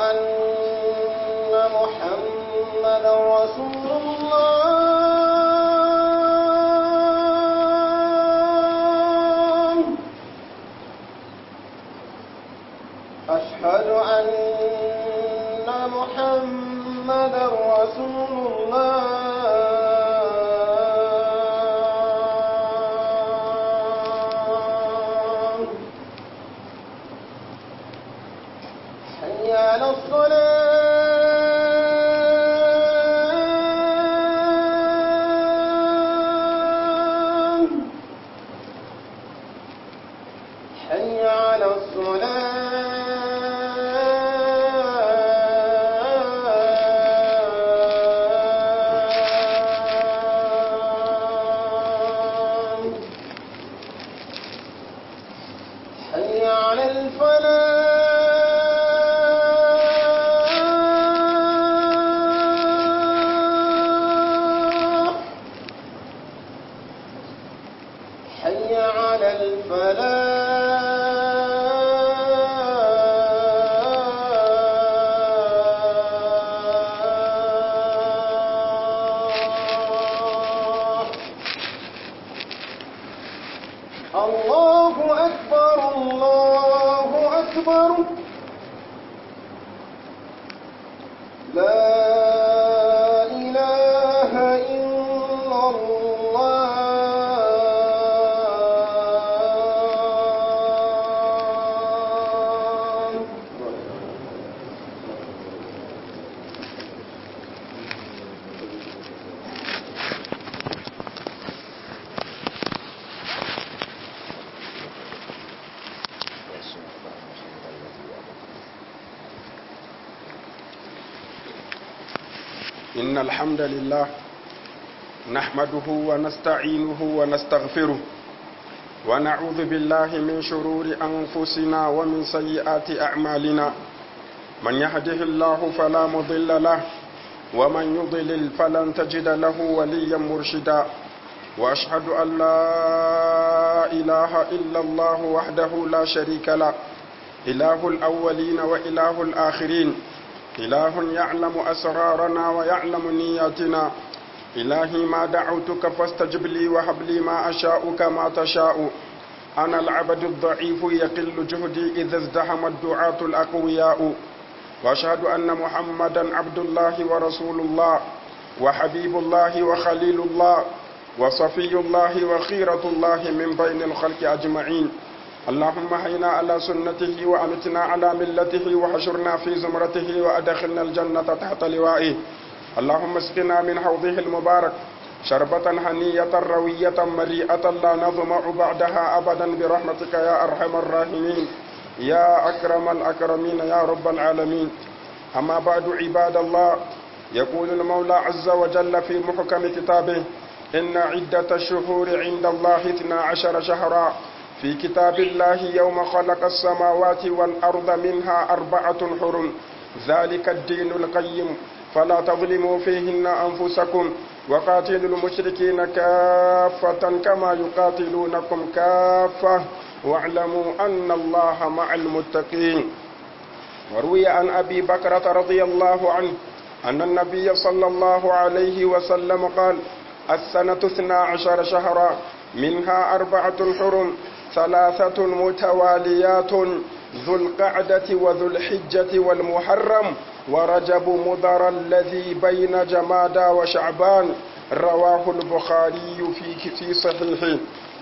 أن محمدا رسول الله أشهد أن محمدا رسول الله حي على الصلاة حي على الصلاة حي على الفلاح حي على الفلاح الله أكبر الله أكبر لا إله إلا الله إن الحمد لله نحمده ونستعينه ونستغفره ونعوذ بالله من شرور أنفسنا ومن سيئات أعمالنا من يهده الله فلا مضل له ومن يضلل فلن تجد له وليا مرشدا وأشهد أن لا إله إلا الله وحده لا شريك له إله الأولين وإله الآخرين إله يعلم أسرارنا ويعلم نياتنا إلهي ما دعوتك فاستجب لي وهب لي ما أشاء كما تشاء أنا العبد الضعيف يقل جهدي إذا ازدحم الدعاة الأقوياء وأشهد أن محمدا عبد الله ورسول الله وحبيب الله وخليل الله وصفي الله وخيرة الله من بين الخلق أجمعين اللهم هينا على سنته وأمتنا على ملته وحشرنا في زمرته وأدخلنا الجنة تحت لوائه اللهم اسقنا من حوضه المبارك شربة هنية روية مريئة لا نظمع بعدها أبدا برحمتك يا أرحم الراحمين يا أكرم الأكرمين يا رب العالمين أما بعد عباد الله يقول المولى عز وجل في محكم كتابه إن عدة الشهور عند الله اثنا عشر شهرا في كتاب الله يوم خلق السماوات والأرض منها أربعة حرم ذلك الدين القيم فلا تظلموا فيهن أنفسكم وقاتلوا المشركين كافة كما يقاتلونكم كافة واعلموا أن الله مع المتقين وروي عن أبي بكرة رضي الله عنه أن النبي صلى الله عليه وسلم قال السنة اثنا عشر شهرا منها أربعة حرم ثلاثة متواليات ذو القعدة وذو الحجة والمحرم ورجب مضر الذي بين جمادى وشعبان رواه البخاري في في صحيحه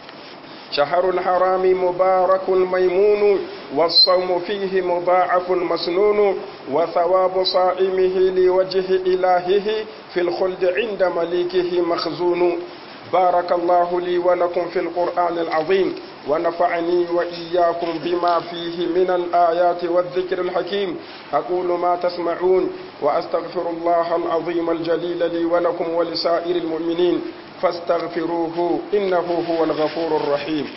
شهر الحرام مبارك ميمون والصوم فيه مضاعف مسنون وثواب صائمه لوجه إلهه في الخلد عند مليكه مخزون بارك الله لي ولكم في القرآن العظيم ونفعني وإياكم بما فيه من الآيات والذكر الحكيم أقول ما تسمعون وأستغفر الله العظيم الجليل لي ولكم ولسائر المؤمنين فاستغفروه إنه هو الغفور الرحيم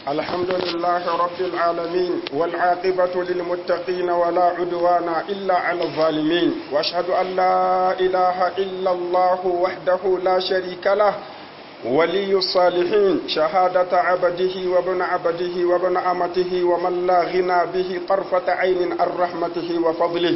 الحمد لله رب العالمين والعاقبة للمتقين ولا عدوان إلا على الظالمين وأشهد أن لا إله إلا الله وحده لا شريك له ولي الصالحين شهادة عبده وابن عبده وابن أمته ومن لا غنى به طرفة عين عن رحمته وفضله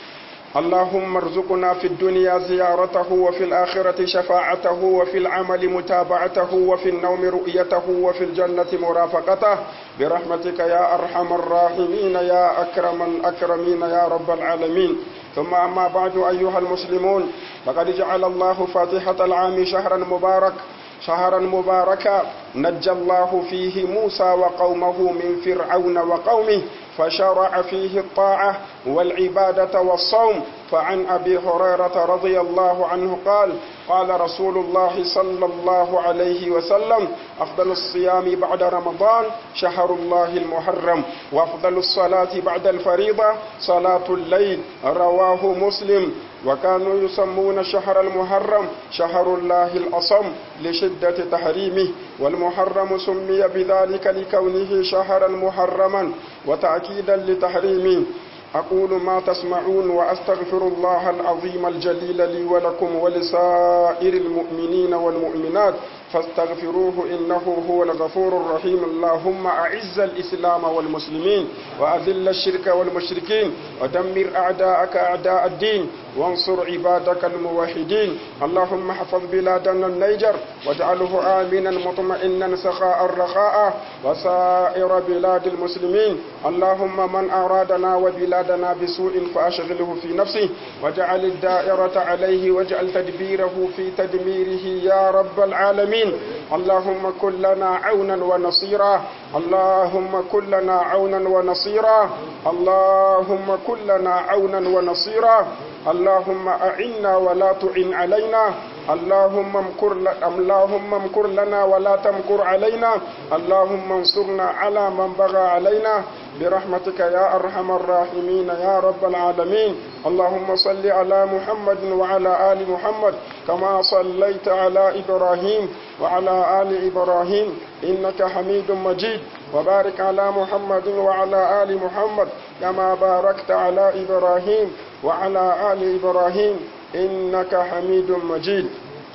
اللهم ارزقنا في الدنيا زيارته وفي الآخرة شفاعته وفي العمل متابعته وفي النوم رؤيته وفي الجنة مرافقته برحمتك يا أرحم الراحمين يا أكرم الأكرمين يا رب العالمين ثم أما بعد أيها المسلمون فقد جعل الله فاتحة العام شهرا مبارك شهرا مباركا نجى الله فيه موسى وقومه من فرعون وقومه فشرع فيه الطاعة والعبادة والصوم فعن أبي هريرة رضي الله عنه قال قال رسول الله صلى الله عليه وسلم أفضل الصيام بعد رمضان شهر الله المحرم وأفضل الصلاة بعد الفريضة صلاة الليل رواه مسلم وكانوا يسمون شهر المحرم شهر الله الأصم لشدة تحريمه والمحرم سمي بذلك لكونه شهرا محرما وتأكيدا لتحريمه أقول ما تسمعون وأستغفر الله العظيم الجليل لي ولكم ولسائر المؤمنين والمؤمنات فاستغفروه إنه هو الغفور الرحيم اللهم أعز الإسلام والمسلمين وأذل الشرك والمشركين ودمر أعداءك أعداء الدين وانصر عبادك الموحدين اللهم احفظ بلادنا النيجر واجعله آمنا مطمئنا سخاء رخاء وسائر بلاد المسلمين اللهم من أرادنا وبلادنا بسوء فأشغله في نفسه واجعل الدائرة عليه واجعل تدبيره في تدميره يا رب العالمين اللهم كن لنا عونا ونصيرا اللهم كن لنا عونا ونصيرا اللهم كن لنا عونا ونصيرا اللهم أعنا ولا تعن علينا اللهم امكر اللهم امكر لنا ولا تمكر علينا اللهم انصرنا على من بغى علينا برحمتك يا أرحم الراحمين يا رب العالمين اللهم صل على محمد وعلى آل محمد كما صليت على إبراهيم وعلى آل إبراهيم إنك حميد مجيد وبارك على محمد وعلى آل محمد كما باركت على إبراهيم وعلى آل إبراهيم إنك حميد مجيد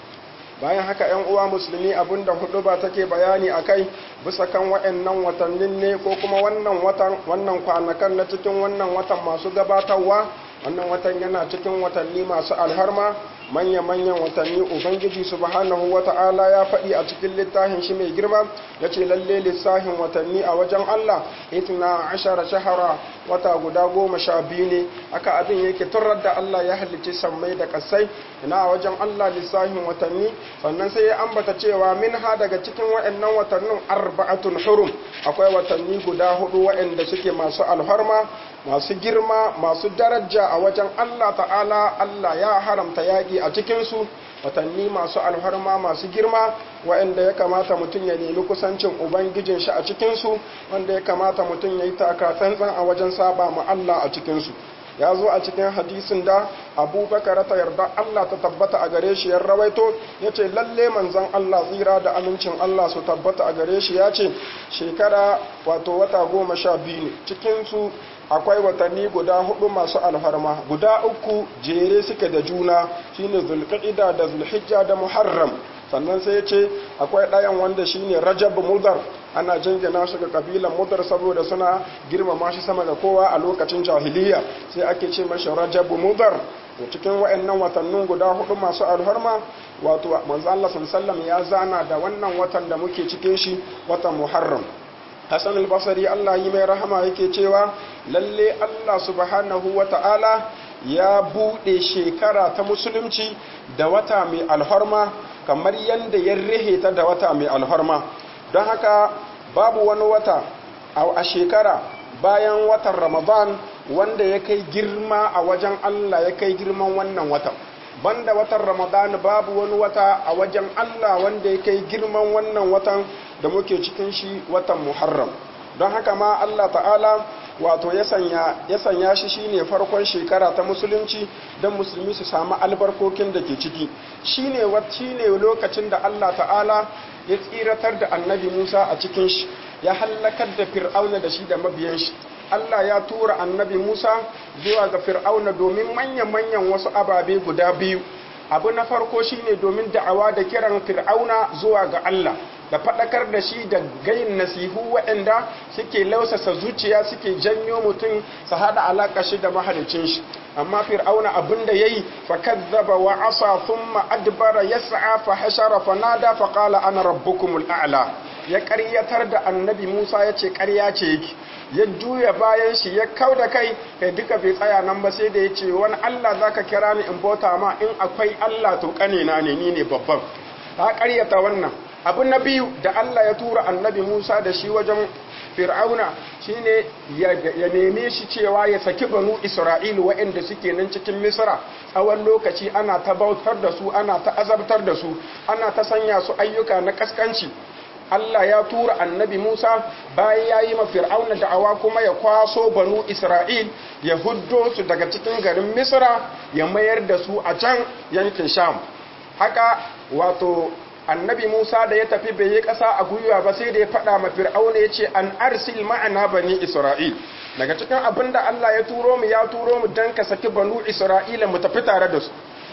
bayan haka ‘yan uwa musulmi abinda hudu ba take bayani a kai bisa kan waɗannan watannin ne ko kuma wannan watan wannan kwanakan na cikin wannan watan masu gabatarwa wannan watan yana cikin watanni masu alharma manya-manyan watanni ubangiji subhanahu wata'ala ya faɗi a cikin littafin shi mai girma ya ce lalle lissafin watanni a wajen allah itna ashara shahara wata guda goma sha biyu ne aka abin yake turar da allah ya halicci sammai da kasai ina a wajen allah lissafin watanni sannan sai ya ambata cewa min ha daga cikin waɗannan watannin arba'atun hurum akwai watanni guda hudu waɗanda suke masu alharma masu girma masu daraja a wajen Allah ta'ala Allah ya haramta yaƙi a cikinsu watanni masu alharma masu girma waɗanda ya kamata mutum ya nemi kusancin ubangijin shi a cikinsu wanda ya kamata mutum ya yi taka tsantsan a wajen saba ma Allah a cikinsu ya zo a cikin hadisin da abubakar ta yarda Allah ta tabbata a gare shi ya rawaito ya ce lalle manzan Allah tsira da amincin Allah su tabbata a gare shi ya ce shekara wato wata goma sha biyu ne cikinsu akwai watanni guda hudu masu alfarma guda uku jere suke da juna shine zulqa'ida da zulhijja da muharram sannan sai ya ce akwai ɗayan wanda shine rajab mudar ana jingina shi ga kabilan mudar saboda suna girmama shi sama ga kowa a lokacin jahiliya sai ake ce mashi rajab mudar cikin wa'annan watannin guda hudu masu alharma wato manzo Allah sallallahu ya zana da wannan watan da muke cikin shi watan muharram Hassan al-Basri Allah yi mai rahama yake cewa lalle Allah subhanahu wa ta'ala ya buɗe shekara ta musulunci da wata mai alharma kamar yadda ya rihe ta da wata mai alharma don haka babu wani wata a shekara bayan watan ramadan wanda ya kai girma a wajen Allah ya kai girman wannan watan banda watan ramadan babu wani wata a wajen Allah wanda ya kai girman wannan watan da muke cikin shi watan muharram don haka ma Allah ta'ala wato ya sanya shi shine farkon shekara ta musulunci don musulmi su samu albarkokin da ke ciki shine shine lokacin da Allah ta'ala ya tsiratar da annabi Musa a cikin shi ya hallakar da fir'auna da shi da mabiyan shi Allah ya tura annabi Musa zuwa ga fir'auna domin manyan-manyan wasu ababe guda biyu abu na farko shine domin da'awa da kiran fir'auna zuwa ga Allah da faɗakar da shi da gayin nasihu waɗanda suke lausasa zuciya suke janyo mutum su haɗa alaƙa shi da mahalicin shi amma fir'auna abin da yayi fa kazzaba wa asa thumma adbara yas'a fa hashara fa nada fa qala ana rabbukumul a'la ya ƙaryatar da annabi Musa ya ce ƙarya ce yake ya juya bayan shi ya kau da kai kai duka bai tsaya nan ba sai da ya ce wani Allah zaka kira ni in bauta ma in akwai Allah to ƙanina ne ni ne babban ta ƙaryata wannan abu na biyu da Allah ya tura annabi Musa da shi wajen fir'auna shine ya neme shi cewa ya saki banu Isra'ilu waɗanda suke nan cikin Misra tsawon lokaci ana ta bautar da su ana ta azabtar da su ana ta sanya su ayyuka na kaskanci Allah ya tura annabi Musa bayan ya yi ma fir'auna da'awa kuma ya kwaso banu Isra'il ya huddo su daga cikin garin Misra ya mayar da su a can yankin Sham haka wato annabi Musa da ya tafi bai yi ƙasa a gwiwa ba sai da ya faɗa ma fir'auna ya ce an arsil ma'ana bani Isra'il daga cikin abin da Allah ya turo mu ya turo mu dan ka saki banu Isra'ila mu tafi tare da su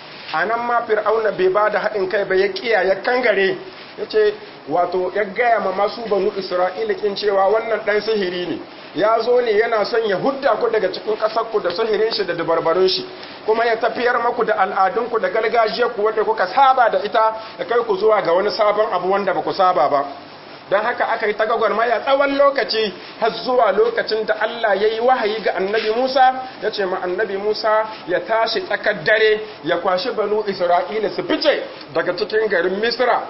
a nan ma fir'auna bai ba da haɗin kai ba ya kiya ya kangare ya ce wato ya gaya ma masu banu Isra'ila kin cewa wannan ɗan sihiri ne ya zo ne yana son ya hudda ku daga cikin ƙasarku da sihirin shi da dabarbarun shi kuma ya tafiyar maku da al'adunku da gargajiyarku wanda kuka saba da ita da kai ku zuwa ga wani sabon abu wanda ba ku saba ba don haka aka yi ta gwagwarmaya tsawon lokaci har zuwa lokacin da Allah ya yi wahayi ga annabi Musa ya ce ma annabi Musa ya tashi tsakar dare ya kwashi banu Isra'ila su fice daga cikin garin Misra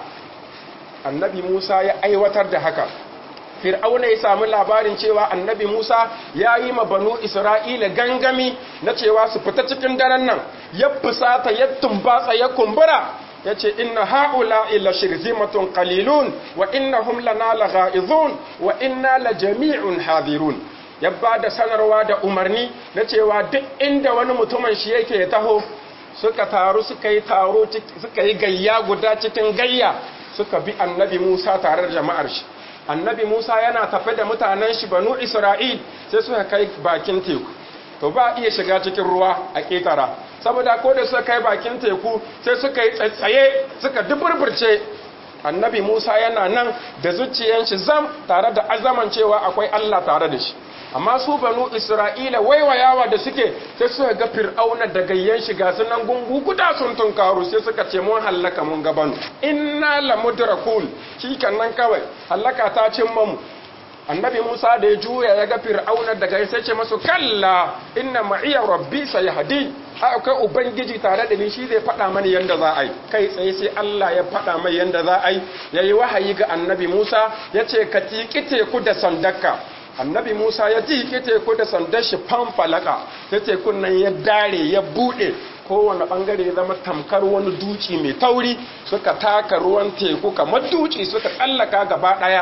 annabi Musa ya aiwatar da haka fir'auna ya samu labarin cewa annabi Musa ya yi ma banu Isra'ila gangami na cewa su fita cikin daren nan ya fusata ya tumbatsa ya kumbura ya ce inna ha'ula ila shirzimatun qalilun wa innahum lana lagha'izun wa inna la jami'un hadirun ya ba da sanarwa da umarni na cewa duk inda wani mutumin shi yake ya taho suka taru suka yi taro suka yi gayya guda cikin gayya suka bi annabi Musa tare da jama'ar shi annabi Musa yana tafe da mutanen shi banu Isra'il sai suka kai bakin teku to ba iya shiga cikin ruwa a ƙetara saboda ko da suka kai bakin teku sai suka yi tsatsaye suka duburburce annabi Musa yana nan da zuciyan shi zam tare da azaman cewa akwai Allah tare da shi amma su banu Isra'ila waiwayawa da suke sai suka ga fir'auna da gayyan shi ga sunan gungu guda sun tunkaru sai suka ce mun hallaka mun gabanu inna lamudrakun shi nan kawai hallaka ta cimma mu annabi Musa da ya juya ya ga fir'auna daga sai ce masu kalla inna ma'iya rabbi sayahdi akwai ubangiji tare da ni shi zai faɗa mani yanda za a yi kai tsaye sai Allah ya faɗa mai yanda za a yi yayi wahayi ga annabi Musa ya ce ka tiki teku da sandaka annabi Musa ya tiki teku da sandar shi fanfalaka sai tekun nan ya dare ya bude kowane bangare ya zama tamkar wani duci mai tauri suka taka ruwan teku kamar duci suka tsallaka gaba daya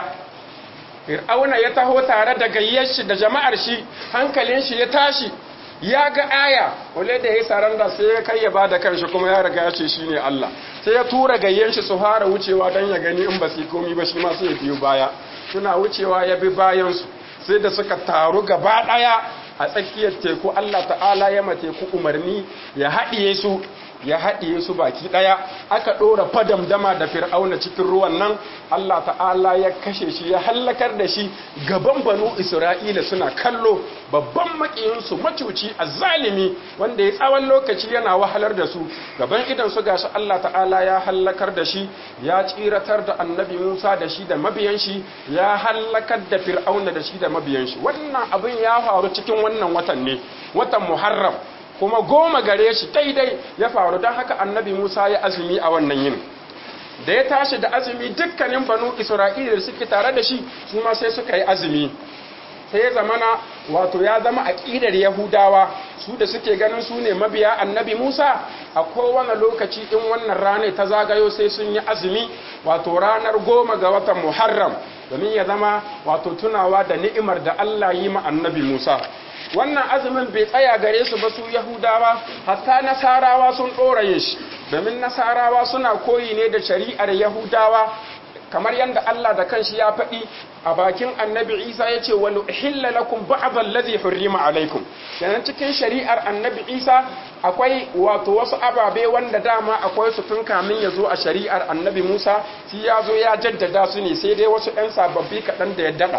fir'auna ya taho tare da gayyar shi da jama'ar shi hankalin shi ya tashi ya ga aya wale da ya saranda sai ya kai ya ba da kanshi kuma ya riga ya ce shi ne Allah sai ya tura gayyan shi su fara wucewa don ya gani in ba su komi ba shi ma sai ya biyo baya suna wucewa ya bi bayansu sai da suka taru gaba ɗaya a tsakiyar teku Allah ta'ala ya ma teku umarni ya haɗiye su ya haɗiye su baki ɗaya aka ɗora fadamdama da fir'auna cikin ruwan nan Allah ta'ala ya kashe shi ya hallakar da shi gaban banu isra'ila suna kallo babban makiyinsu macuci a zalimi wanda ya tsawon lokaci yana wahalar da su gaban idan su gashi Allah ta'ala ya hallakar da shi ya tsiratar da annabi Musa da shi da mabiyan shi ya hallakar da fir'auna da shi da mabiyan shi wannan abin ya faru cikin wannan watan ne watan Muharram kuma goma gare shi daidai ya faru don haka annabi Musa ya azumi a wannan yin da ya tashi da azumi dukkanin banu Isra'ila da suke tare da shi su ma sai suka yi azumi sai ya zamana wato ya zama aƙidar Yahudawa su da suke ganin su ne mabiya annabi Musa a kowane lokaci in wannan rana ta zagayo sai sun yi azumi wato ranar goma ga watan Muharram domin ya zama wato tunawa da ni'imar da Allah yi ma annabi Musa wannan azumin bai tsaya gare su ba su yahudawa hatta nasarawa sun ɗora yin shi domin nasarawa suna koyi ne da shari'ar yahudawa kamar yadda Allah da kanshi ya faɗi a bakin annabi Isa ya ce wani uhilla lakum ba'd allazi hurrima alaikum kenan cikin shari'ar annabi Isa akwai wato wasu ababe wanda dama akwai su tun kamin ya zo a shari'ar annabi Musa shi ya zo ya jaddada su ne sai dai wasu ɗan sababbi kaɗan da ya daɗa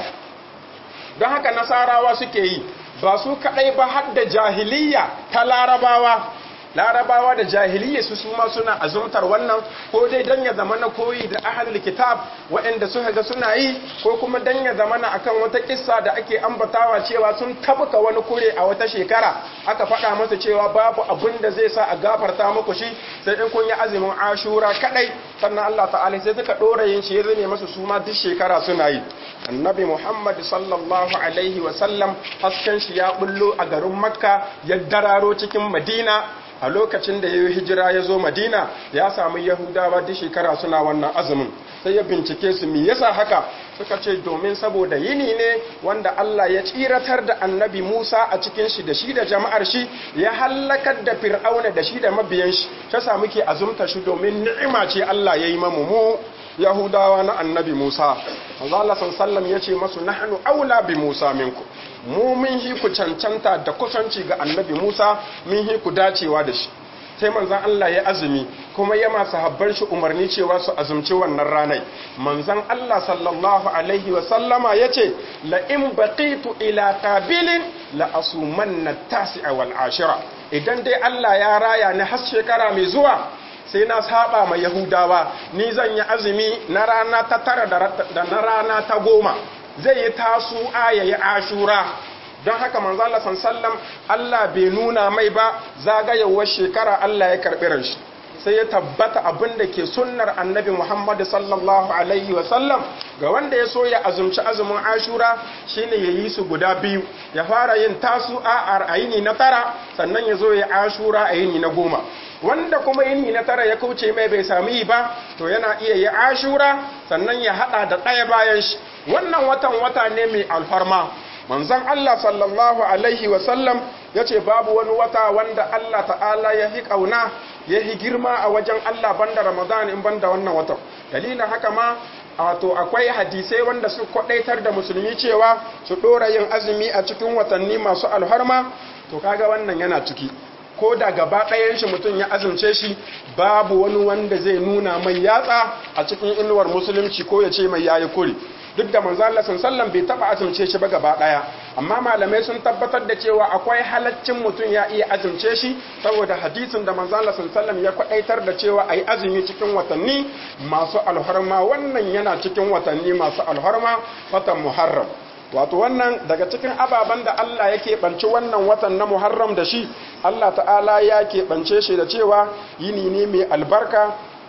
don haka nasarawa suke yi ba su kaɗai ba har da jahiliya ta larabawa larabawa da jahiliya su su ma suna azumtar wannan ko dai dan ya zama na koyi da ahlul kitab waɗanda suka ga suna yi ko kuma dan ya zama na akan wata kissa da ake ambatawa cewa sun tabuka wani kure a wata shekara aka faɗa masa cewa babu abin da zai sa a gafarta muku shi sai in kun yi azumin ashura kadai sannan Allah ta'ala sai suka dora yin shi ya zame masu su ma duk shekara suna yi annabi Muhammad sallallahu alaihi wa sallam hasken shi ya bullo a garin Makka ya dararo cikin Madina a lokacin da ya yi hijira ya zo madina ya samu yahudawa duk shekara suna wannan azumin sai ya bincike su me yasa haka suka ce domin saboda yini ne wanda Allah ya tsiratar da annabi Musa a cikin shi da shi da jama'ar shi ya hallakar da fir'auna da shi da mabiyan shi ta samu ke azumta shi domin ni'ima ce Allah ya yi mamu mu yahudawa na annabi Musa manzo Allah sallallahu ya ce masu nahnu aula bi Musa minku mu mun hi ku cancanta da kusanci ga annabi Musa mun hi ku dacewa da shi sai manzan Allah ya azumi kuma ya masu habban shi umarni cewa su azumci wannan ranai manzan Allah sallallahu alaihi wa sallama ya ce la in baqitu ila qabilin la asumanna tasi'a wal ashira idan dai Allah ya raya ni har shekara mai zuwa sai na saba ma yahudawa ni zan yi azumi na rana ta tara da na rana ta goma zai yi tasu ya yi ashura don haka manzo Allah sallam Allah bai nuna mai ba zagayewar shekara Allah ya karbi ranshi sai ya tabbata abin da ke sunnar annabi Muhammad sallallahu alaihi wa sallam ga wanda ya so ya azumci azumin ashura shine ya yi su guda biyu ya fara yin tasu a ayini na tara sannan ya zo ya ashura ayini na goma wanda kuma yini na tara ya kauce mai bai sami yi ba to yana iya yi ashura sannan ya hada da ɗaya bayan shi wannan watan wata ne mai alfarma manzon Allah sallallahu alaihi wasallam ya ce babu wani wata wanda Allah ta'ala ya hi ƙauna ya hi girma a wajen Allah banda Ramadan in banda wannan watan dalilin haka ma wato akwai hadisai wanda su kwadaitar da musulmi cewa su ɗora yin azumi a cikin watanni masu alharma to kaga wannan yana ciki ko da gaba ɗayan shi mutum ya azumce shi babu wani wanda zai nuna mai yatsa a cikin inuwar musulunci ko ya ce mai yayi kuri duk da manzo Allah sallallahu bai taba azumce shi ba gaba daya amma malamai sun tabbatar da cewa akwai halaccin mutum ya iya azumce shi saboda hadisin da manzo Allah sallallahu ya kwadaitar da cewa ayi azumi cikin watanni masu alharma wannan yana cikin watanni masu alharma watan Muharram wato wannan daga cikin ababen da Allah ya keɓance wannan watan na Muharram da shi Allah ta'ala ya keɓance shi da cewa yini ne mai albarka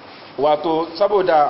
wato saboda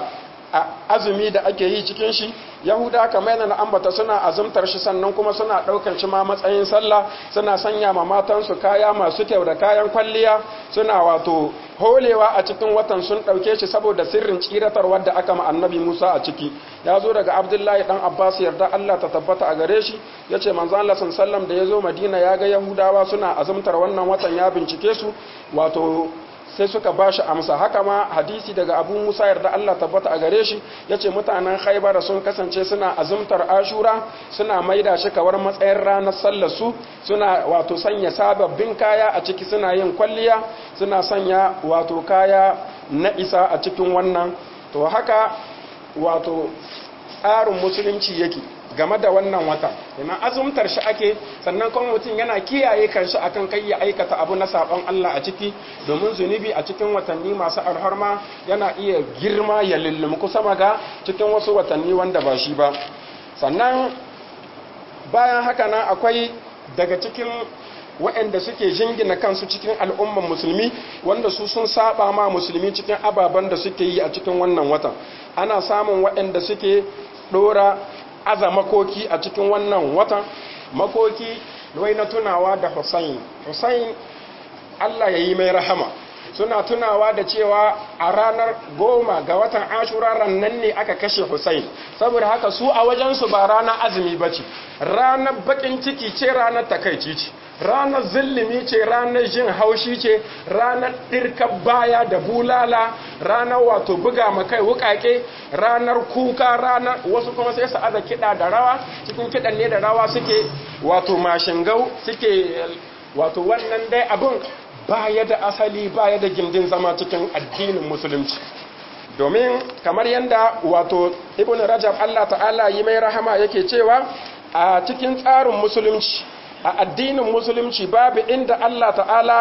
azumi da ake yi cikin shi yahuda kamar yana na ambata suna azumtar shi sannan kuma suna ɗaukar shi ma matsayin sallah suna sanya ma matansu kaya masu kyau da kayan kwalliya suna wato holewa a cikin watan sun ɗauke shi saboda sirrin tsiratar wadda aka ma annabi musa a ciki ya zo daga abdullahi dan abbas yarda allah ta tabbata a gare shi ya ce manzan allah sallam da ya zo madina ya ga yahudawa suna azumtar wannan watan ya bincike su wato sai suka ba shi amsa haka ma hadisi daga abu musa yarda Allah tabbata a gare shi ya ce mutanen haibara sun kasance suna azumtar ashura suna maida shi kawar matsayin ranar sallarsu suna wato sanya sababbin kaya a ciki suna yin kwalliya suna sanya wato kaya na isa a cikin wannan to haka wato tsarin musulunci yake game da wannan wata yana azumtar shi ake sannan kuma mutum yana kiyaye kanshi akan kai ya aikata abu na sabon Allah a ciki domin zunubi a cikin watanni masu alharma yana iya girma ya lullumku sama ga cikin wasu watanni wanda ba shi ba sannan bayan haka nan akwai daga cikin waɗanda suke jingina kansu cikin al'umman musulmi wanda su sun saba ma musulmi cikin ababen da suke yi a cikin wannan watan ana samun waɗanda suke ɗora aza makoki a cikin wannan watan makoki wai na tunawa da Hussein Hussein Allah ya yi mai rahama suna tunawa da cewa a ranar goma ga watan ashura rannan ne aka kashe Hussein saboda haka su a wajensu ba ranar azumi ba ce ranar bakin ciki ce ranar takaici ce ranar zillimi ce ranar jin haushi ce ranar ɗirkar baya da bulala ranar wato buga makai wukake ranar kuka ranar wasu kuma sai su aza kiɗa da rawa cikin kiɗan ne da rawa suke wato mashingau suke wato wannan dai abin baya da asali baya da gindin zama cikin addinin musulunci domin kamar yadda wato ibn rajab Allah ta'ala yi mai rahama yake cewa a cikin tsarin musulunci a addinin musulunci babu inda Allah ta'ala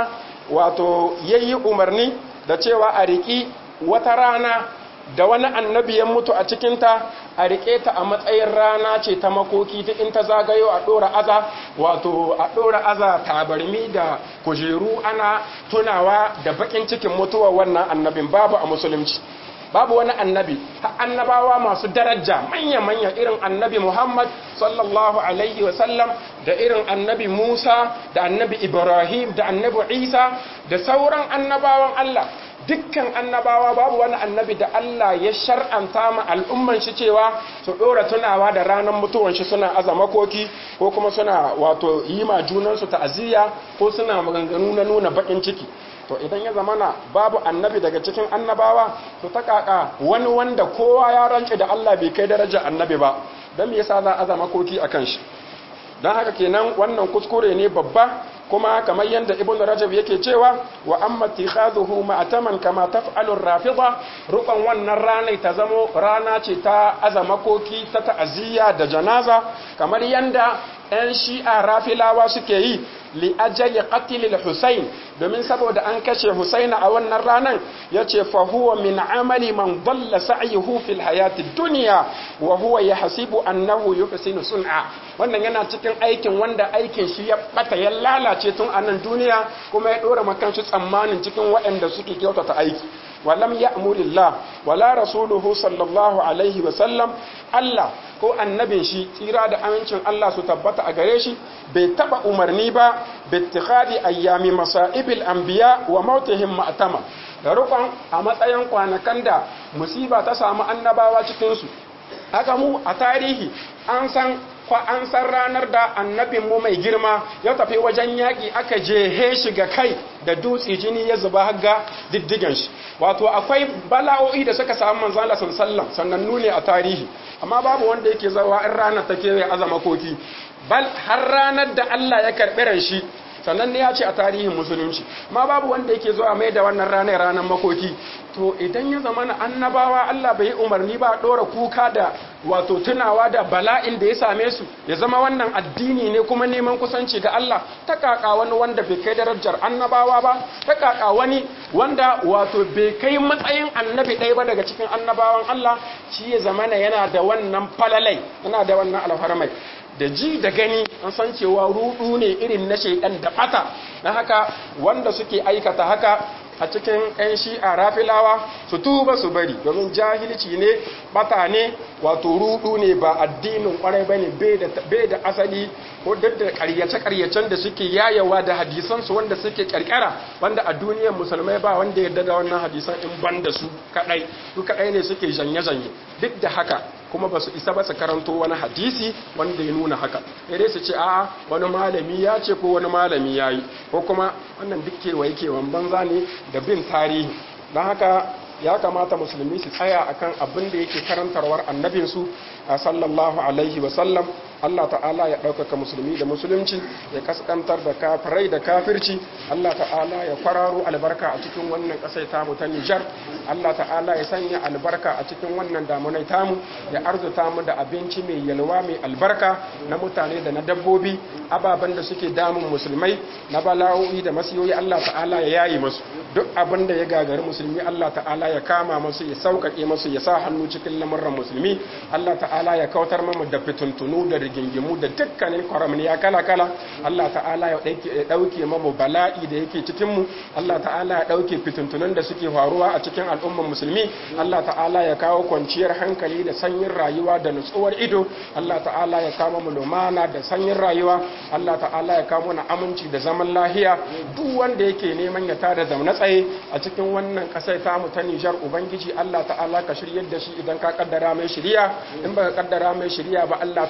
wato yayi umarni da cewa a riki wata rana da wani annabi ya mutu a cikinta a riƙe ta a matsayin rana ce ta makoki duk in ta zagayo a ɗora aza wato a ɗora aza tabarmi da kujeru ana tunawa da baƙin cikin mutuwar wannan annabin babu a musulunci babu wani annabi annabawa masu daraja manya-manya irin annabi muhammad sallallahu alaihi wasallam da irin annabi musa da annabi ibrahim da annabi isa da sauran annabawan allah dukkan annabawa babu wani annabi da Allah ya shar'anta ma al'umman shi cewa su ɗora tunawa da ranar mutuwan shi suna aza makoki ko kuma suna wato yi ma junansu ta'aziyya ko suna maganganu na nuna baƙin ciki to idan ya zamana babu annabi daga cikin annabawa to ta kaka wani wanda kowa ya rance da Allah bai kai darajar annabi ba don me yasa za a aza makoki akan shi don haka kenan wannan kuskure ne babba kuma kamar yadda ibn rajab yake cewa wa amma tikhaduhu ma'taman kama taf'alu rafida rukan wannan rana ta zamo rana ce ta azamakoki ta ta'aziyya da janaza kamar yadda 'yan shi'a rafilawa suke yi li ajali qatlil husayn domin saboda an kashe husaina a wannan ranan yace fa huwa min amali man dalla sa'yuhu fil hayati dunya wa huwa yahsibu annahu yuhsinu sun'a wannan yana cikin aikin wanda aikin shi ya bata ya lalace tun a nan duniya kuma ya dora makan shi tsammanin cikin waɗanda suke kyautata aiki walam ya'murillah wala rasuluhu sallallahu alaihi wa sallam Allah ko annabin shi tsira da amincin Allah su tabbata a gare shi bai taba umarni ba bittikhadi ayyami masaibil anbiya wa mautihim ma'tama da rukun a matsayin kwanakan da musiba ta samu annabawa cikin su haka mu a tarihi an san kwa an san ranar da annabinmu mai girma ya tafi wajen yaƙi aka jehe shi ga kai da dutse jini ya zuba haga diddigan shi wato akwai bala'o'i da suka samu manzo Allah sallallahu sannan nune a tarihi amma babu wanda yake zawa in ranar ta kewaye azama koki bal har ranar da Allah ya karɓi ran shi sannan ne ya ce a tarihin musulunci ma babu wanda yake zuwa mai da wannan ranar ranar makoki to idan ya zama na annabawa Allah bai umarni ba ɗora kuka da wato tunawa da bala'in da ya same su ya zama wannan addini ne kuma neman kusanci ga Allah ta kaka wani wanda bai kai darajar annabawa ba ta kaka wani wanda wato bai kai matsayin annabi ɗaya ba daga cikin annabawan Allah shi ya zama yana da wannan falalai yana da wannan alfarmai da ji da gani an san cewa rudu ne irin na shaidan da bata na haka wanda suke aikata haka a cikin 'yan shi'a rafilawa su tuba su bari domin jahilci ne bata ne wato rudu ne ba addinin kwarai ba ne bai da asali ko duk da karyace-karyacen da suke yayawa da hadisansu wanda suke karkara wanda a duniyar musulmai ba wanda ya da wannan hadisan in ban da su kadai su kadai ne suke janye-janye duk da haka kuma ba su isa ba su karanto wani hadisi wanda ya nuna haka dai su ce a wani malami ya ce ko wani malami ya yi ko kuma wannan duk kewaye kewan banza ne da bin tarihi don haka ya kamata musulmi su tsaya akan abin da yake karantarwar annabinsu a sallallahu alaihi wasallam Allah ta'ala ya ɗaukaka musulmi da musulunci ya kaskantar da kafirai da kafirci Allah ta'ala ya kwararo albarka a cikin wannan ƙasai tamu ta Nijar Allah ta'ala ya sanya albarka a cikin wannan damunai tamu ya arzuta mu da abinci mai yalwa mai albarka na mutane da na dabbobi ababen da suke damun musulmai na bala'o'i da masiyoyi Allah ta'ala ya yayi musu duk abin da ya gagari musulmi Allah ta'ala ya kama musu ya sauƙaƙe musu ya sa hannu cikin lamurran musulmi Allah ta'ala ya kautar mamu da fituntunu da rigingimu da dukkanin kwaramniya kala-kala Allah ta'ala ya ɗauke mamu bala'i da yake cikinmu Allah ta'ala ya ɗauke fituntunan da suke faruwa a cikin al'ummar musulmi Allah ta'ala ya kawo kwanciyar hankali da sanyin rayuwa da nutsuwar ido Allah ta'ala ya kawo mu lumana da sanyin rayuwa Allah ta'ala ya kawo mana aminci da zaman lahiya duk wanda yake neman ya tada zaune tsaye a cikin wannan ƙasar tamu ta Nijar Ubangiji Allah ta'ala ka shiryar da shi idan ka kaddara mai shiriya in baka kaddara mai shiriya ba Allah ta'ala ka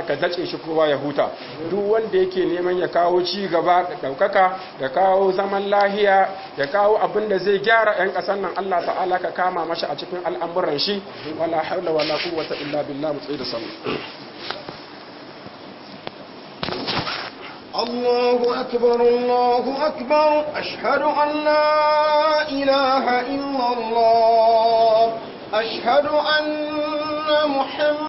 ka dace shi kowa ya huta duk wanda yake neman ya kawo ci gaba da daukaka da kawo zaman lahiya da kawo abin da zai gyara yan kasan nan Allah ta'ala ka kama mashi a cikin al'amuran shi wala haula wala quwwata illa billah mu tsaye da sallah الله أكبر الله أكبر أشهد أن لا إله إلا الله أشهد أن محمد